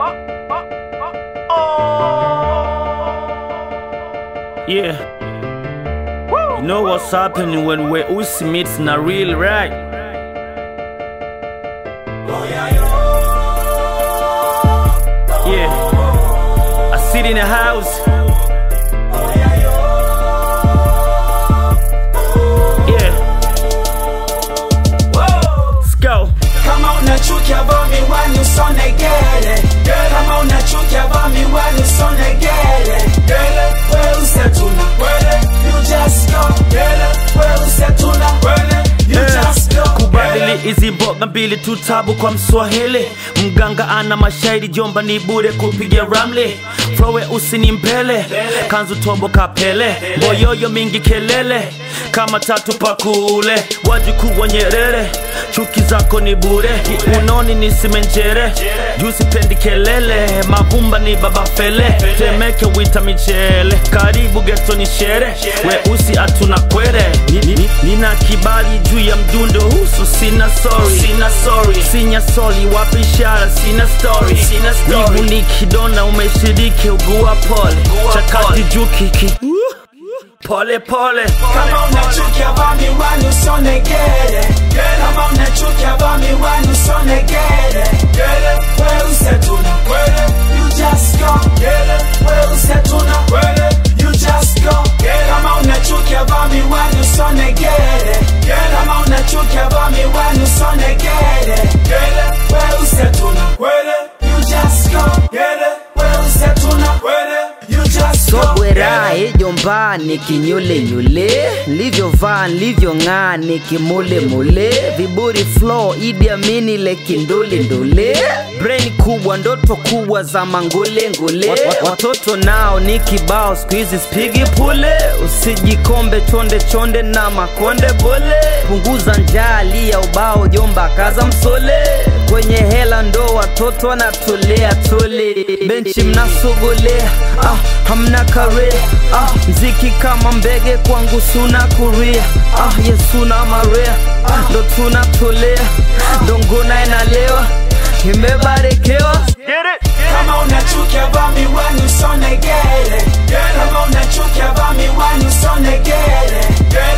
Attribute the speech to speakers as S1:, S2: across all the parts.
S1: Yeah. You know what's happening when we Uzi meets na real right? Yeah. I sit in the house. Yeah. Let's go.
S2: Kama unachukia vaa miwani usone gere Kama unachukia vaa miwani usone gere We usetuna You just go We usetuna You just go
S1: kubadili hizi mboga mbili tu tabu kwa mswahili mganga ana mashairi jomba ni bure kupiga ramli frowe usini mbele kanzu tombo kapele boyoyo mingi kelele kama tatu pakule wajukuu wa nyerere chuki zako ni bure unoni ni simenjere juu sipendi kelele mavumba ni baba fele temeke wita michele karibu geto ni shere weusi atuna kwere Ni- ni- ni- nina kibali juu ya mdundo husu sina sorry sina sorry sinya soli wapi ishara sina story sina story ni kidona umeshiriki ugua pole chakati juu kiki pole pole
S2: Kama unachukia vaa miwani usone gere Kama unachukia vaa miwani usone gere We usetuna You just go We usetuna You just go Kama unachukia vaa miwani usone gere Kama unachukia vaa miwani usone gere We usetuna You just go We usetuna You just go
S3: sobwera ejomba nikinyulenyule nilivyovaa nilivyong'aa nikimulemule viburi flow idi amini lekindulindule brain kubwa ndoto kubwa za mangulengule Wat- wat- watoto nao ni kibao siku hizi spigi pule usijikombe chonde chonde na makonde bole punguza njaa lia ubao jomba kaza msole kwenye hela ndo watoto wanatolea tole benchi mnasogolea ah, hamna kare ah, mziki kama mbege kwangu suna kuria ah, yesuna marea ah, ndo tunatolea ndo ngona inalewa imebarikiwa
S2: Kama unachukia vaa miwani usone gere Kama unachukia vaa miwani usone gere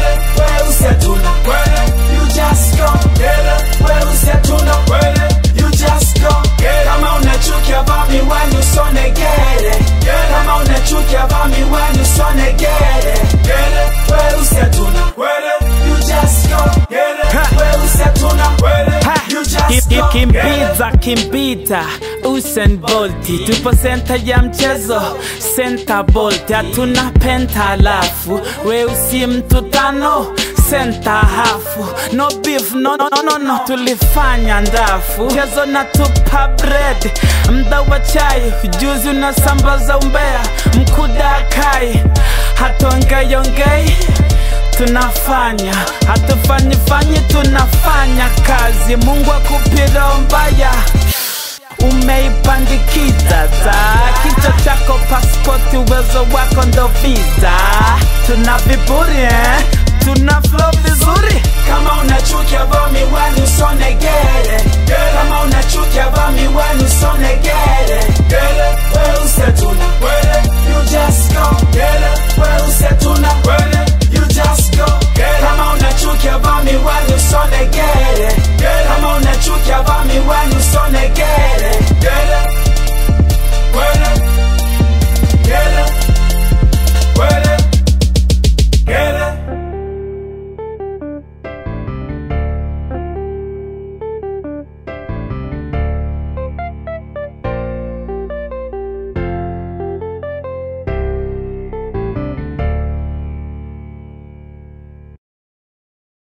S2: We usetuna You just go We usetuna You just go Kama unachukia vaa miwani usone gere Kama unachukia vaa miwani usone gere We usetuna You just go We usetuna You just go
S4: Kimbiza kimbita Usain Bolt tupo senta ya mchezo senta Bolt hatuna penta alafu weusi mtu tano senta hafu no beef no, no, no, no, no. tulifanya ndafu mchezo na tupa bread mda wa chai juzi unasambaza umbea mkuda kai hatongeyongei tunafanya hatufanyi fanyi tunafanya kazi mungu akupira mbaya umeipandikiza za kichwa chako paspoti uwezo wako ndo visa tuna viburi eh? tuna flow vizuri
S2: Kama unachukia vaa miwani usone gere Kama unachukia vaa miwani usone gere